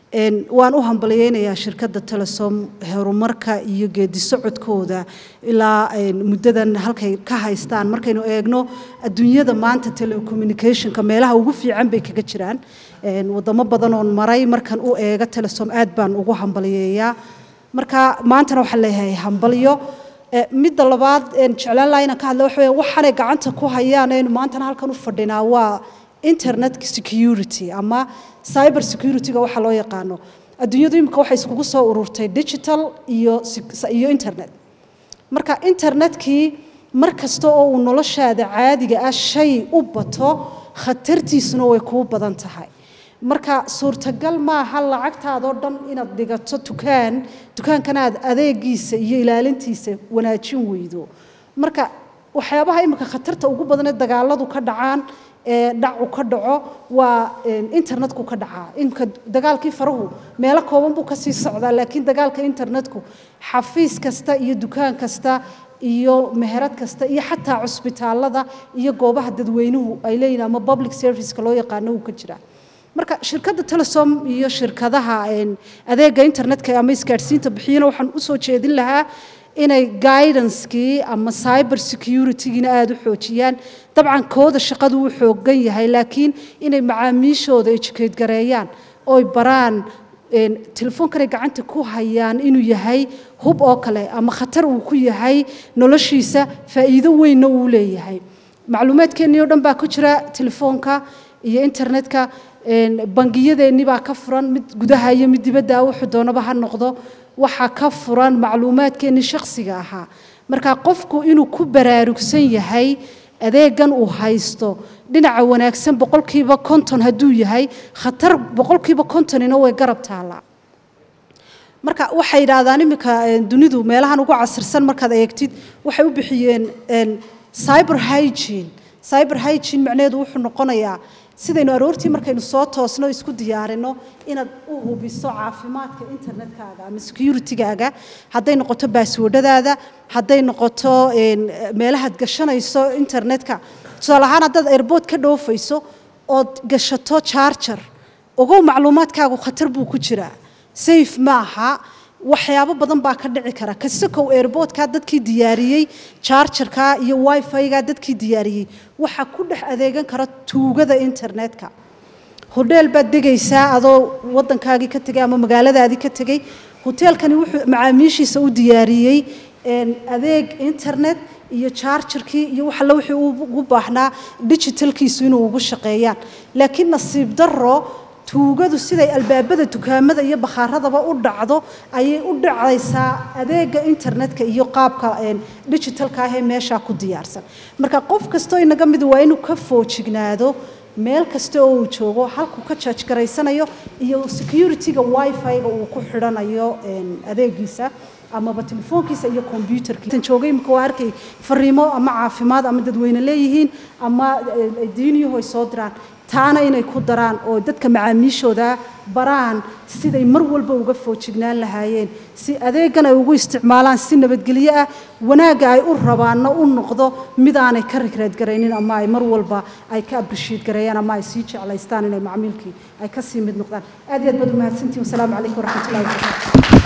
waan u hambalyeynayaa shirkadda telesom horumarka iyo geedi socodkooda ilaa muddadan halkay ka haystaan markaynu eegno adduunyada maanta telecommunicationka meelaha ugu fiican bay kaga jiraan wadamo badan oon maray markan u eega telesom aad baan ugu hambalyeeyaa marka maantana waxaan leeyahay hambalyo midda labaad jeclaan lahaa inaan ka hadla waxa weya waxaanay gacanta ku hayaan aynu maantana halkan u fadhinaa waa internet security ama cyber security-ga waxa loo yaqaano adduunyadu imika waxay iskugu soo ururtay digital iyo iyo internet marka internetkii mar kasta oo uu noloshaada caadiga ah shay u bato khatartiisuna way kuu badan tahay marka suurtagal maaha lacagtaadoo dhan inaad dhigato dukaan dukaankana aad adeegiisa iyo ilaalintiisa wanaajin weydo marka waxyaabaha imika khatarta ugu badan ee dagaaladu ka dhacaan ee dhacu ka dhaco waa internetku ka dhacaa imika dagaalkii farahu meelo kooban buu kasii socdaa laakiin dagaalka internetku xafiis kasta iyo dukaan kasta iyo meherad kasta iyo xataa cusbitaalada iyo goobaha dadweynuhu ay leeyihin ama public serviceka loo yaqaano uu ka jiraa marka shirkadda telesom iyo shirkadaha adeega internetka ama isgaadhsiinta bixiyana waxaan usoo jeedin lahaa inay guidancekii ama cyber security-giina aada u xoojiyaan dabcan kooda shaqadu wuu xoogan yahay laakiin inay macaamiishooda educate gareeyaan oy baraan telefoonkanay gacanta ku hayaan inuu yahay hub oo kale ama khatar uu ku yahay noloshiisa faa'iido weynna uu leeyahay macluumaadkeennii oo dhan baa ku jira telefoonka iyo internetka bangiyadeenni baa ka furan mid gudaha iyo mid dibadda wuxuu doonaba ha noqdo waxaa ka furan macluumaadkeennii shakhsiga ahaa marka qofku inuu ku baraarugsan yahay adeegan uu haysto dhinaca wanaagsan boqolkiiba konton hadduu yahay khatar boqolkiiba kontonina way garab taallaa marka waxay yidhaahdaan iminka dunidu meelahan ugu casirsan markaad eegtid waxay u bixiyeen cyber hygiene cyber hygiene macnaheedu wuxuu noqonayaa sidaynu aroortii markaynu soo toosno isku diyaarino inaad u hubiso caafimaadka internetkaaga ama security-gaaga hadday noqoto baaswordhadaada hadday noqoto meelahaad gashanayso internetka tusaale ahaan haddaad airbood ka dhoofayso ood gashato charger ogow macluumaadkaagu khatar buu ku jiraa safe ma aha waxyaabo badan baa ka dhici kara kasakow airboodkaa dadkii diyaariyey chargerka iyo wifi-ga dadkii diyaariyey waxaa ku dhex adeegan kara tuugada internetka hodheel baad degaysaa adoo waddankaagii ka tegay ama magaaladaadii ka tegey hoteelkani wuxuu macaamiishiisa u diyaariyey adeeg internet iyo chargerkii iyo wax alle wixii ugu baahnaa digitalkiisu inuu ugu shaqeeyaan laakiin nasiib darro tuugadu siday albaabada dukaamada iyo bakhaaradaba u dhacdo ayay u dhacaysaa adeega internetka iyo qaabka digitalka ah ee meeshaa ku diyaarsan marka qof kastoo inaga mid waa inuu ka foojignaado meel kasta oo uu joogo halkuu ka jaaj garaysanayo iyo security-ga wifi-ga uu ku xidhanayo adeegiisa amaba telefoonkiisa iyo combyuterkiisa joogay imika waa arkay fariimo ama caafimaad ama dadweyne leeyihiin ama diiniyuhu ay soo diraan taana inay ku daraan oo dadka macaamiishooda baraan siday mar walba uga foojignaan lahaayeen si adeegan ay ugu isticmaalaan si nabadgelyo ah wanaagga ay u rabaanna u noqdo mid aanay ka rigraadgaraynin ama ay mar walba ay ka abrishiid gareeyaan ama ay sii jeclaystaan inay macmiilkii ay ka sii mid noqdaan aad iyo aad baad u mahadsantihin wasalaamu calaykum waraxmatullahi wabarakaatu